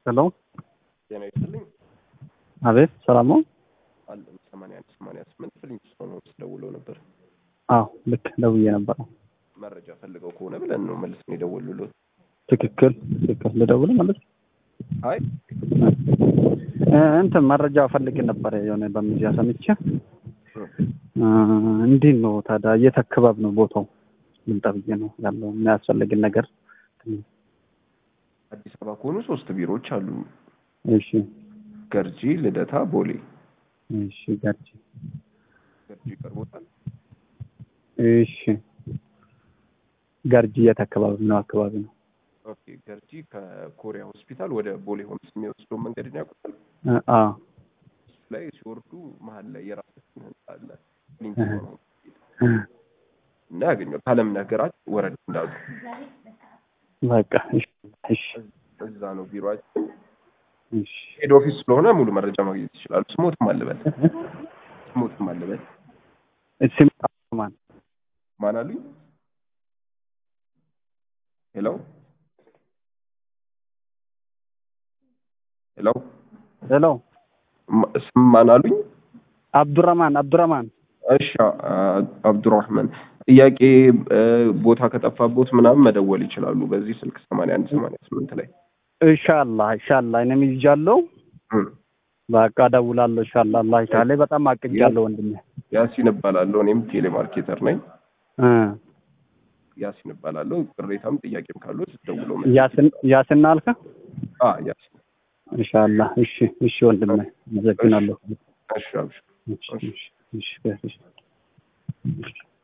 ሄሎ ጤና ይስጥልኝ። አቤት ሰላም ነው? አለ ሰማንያ አንድ ሰማንያ ስምንት ፍሊንግስቶን ሆምስ ደውለው ነበር። አዎ ልክ ደውዬ ነበር። መረጃ ፈልገው ከሆነ ብለን ነው መልስ ነው የደወሉልዎት። ትክክል ትክክል። ልደውል ማለት አይ እ እንትን መረጃ ፈልግ ነበር የሆነ በሚዲያ ሰምቼ እ እንዴት ነው ታዲያ የት አካባቢ ነው ቦታው? ልምጣ ብዬ ነው ያለው የሚያስፈልግን ነገር አዲስ አበባ ከሆኑ ሶስት ቢሮዎች አሉ። እሺ ገርጂ፣ ልደታ፣ ቦሌ። እሺ ገርጂ ገርጂ ይቀርቦታል። እሺ ገርጂ የት አካባቢ ነው አካባቢ ነው? ኦኬ ገርጂ ከኮሪያ ሆስፒታል ወደ ቦሌ ሆምስ የሚወስደው መንገድን ያውቁታል። እ አ እሱ ላይ ሲወርዱ መሀል ላይ የራሳችን ህንጻ አለ ፍሊንግስቶን ሆምስ እ እና ያገኘው ካለም ነገራት ወረድ እንዳሉ በቃ እሺ እሺ እዛ ነው ቢሮአችን። እሺ ሄድ ኦፊስ ስለሆነ ሙሉ መረጃ ማግኘት ይችላሉ። ስሞትም አለበት ስሞትም አለበት ስም ማን ማን አሉኝ? ሄሎ ሄሎ ሄሎ ማ- ስም ማን አሉኝ? አብዱራማን አብዱራማን እሺ አ- አብዱራህማን ጥያቄ እ፣ ቦታ ከጠፋቦት ምናምን መደወል ይችላሉ በዚህ ስልክ ሰማንያ አንድ ሰማንያ ስምንት ላይ ኢንሻአላህ ኢንሻአላህ እኔም ይዣለሁ። እም። በቃ እደውላለሁ ኢንሻአላህ አላህ ካለ በጣም አቅጃለሁ ወንድሜ ያሲን እባላለሁ እኔም ቴሌማርኬተር ነኝ እ ያሲን እባላለሁ ቅሬታም ጥያቄም ካሉት ደውለው ያስን ያስና አልከ አ ያሲን ኢንሻአላህ እሺ እሺ ወንድሜ አመሰግናለሁ እሺ አብሽር እሺ እሺ እሺ እሺ